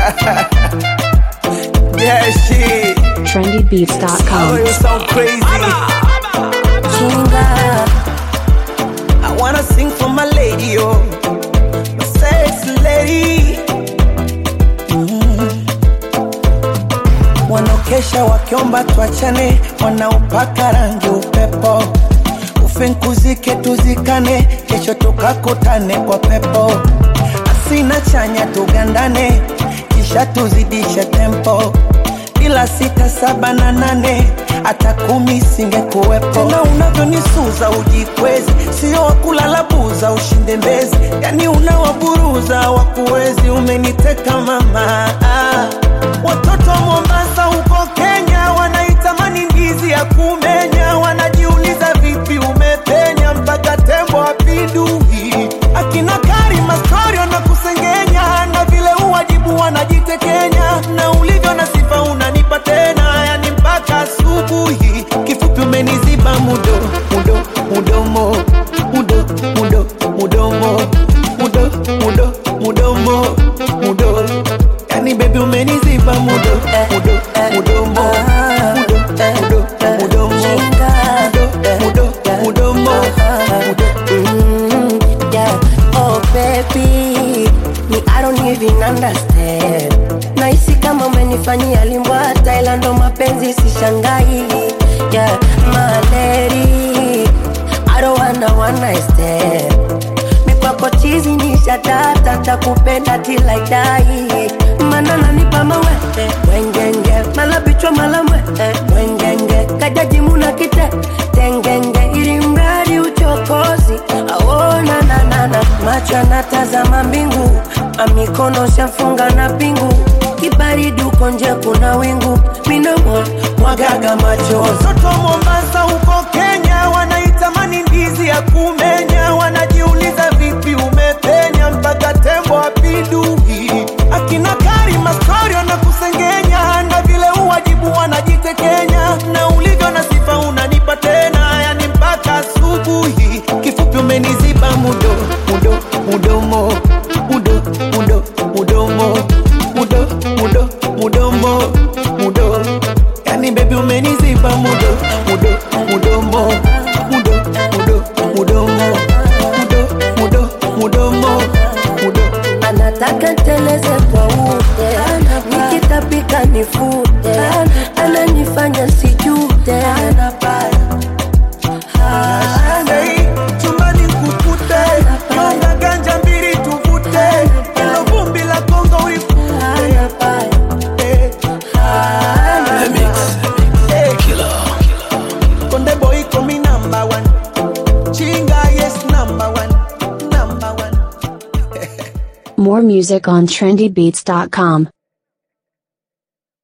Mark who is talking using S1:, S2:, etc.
S1: yeah, shit. Oh,
S2: trendybeats.com.
S1: you sound crazy.
S3: Chinga,
S1: I wanna sing for my lady, oh, my sexy lady. Mm. Wanaokesha wakiomba tuachane, wanaopaka rangi upepo, ufinkuzike tuzikane, kesho tukakutane kwa pepo, asina chanya tugandane, kisha tuzidishe tempo bila sita saba na nane hata kumi singekuwepo tena unavyonisuza ujikwezi sio wakulala buza ushinde mbezi yani unawaburuza wakuwezi umeniteka mama ah. watoto wa mombasa huko kenya wanaitamani ndizi ya kumenya wanajiuliza vipi umepenya mpaka tembo apindui akina karima storio na kusengenya na vile uwajibu wanajitekenya na ulivyo na sifa unanipa tena yani mpaka asubuhi kifupi umeniziba mudo mudo mudomo mudo mudo mudomo mudo mudo mudomo mudo yani bebi umeniziba mudo mudo mudomo mudo mudo mudomo
S3: chinga.
S1: mudo mudo mudomo mudo
S3: Mm, yeah. Oh baby, me I don't even understand. Nahisi kama umenifanyia limbwa Thailand, ndo mapenzi sishangai. Yeah, my lady, I don't wanna one night stand. Mikwako chizi ni shatata, takupenda till I die. Mana nanipa mawete wengenge, mala bichwa mala mwete wengenge, kajaji muna kite tengenge, ili mradi uchokozi aona nanana, macho anatazama mbingu, amikono shafunga na pingu, kibaridi uko nje kuna wingu, minamo mwagaga machozi
S1: Watoto wa Mombasa huko Kenya wanaitamani ndizi ya kumenya, wanajiuliza vipi umepenya mpaka tembo apindui. Akina Karima storio na kusengenya, na vile uwajibu wanajitekenya, na ulivyo na sifa unanipa tena, yani mpaka asubuhi. Kifupi umeniziba mudo mudo mudomo mudo mudo mudomo mudo mudo mudomo mudo yani bebi umeniziba mudo mudo mudomo mudo mudo mudomo mudo mudo mudomo mudo
S3: anataka nteleze kwa ute, nikitapika nifute, ananifanya sijute,
S1: Hey, chumbani kukute nyonga ganja mbili tuvute ilo vumbi la Kongo uifute Eh, eh. Konde boy komi number one Chinga yes number one Number one
S2: More music on trendybeats.com.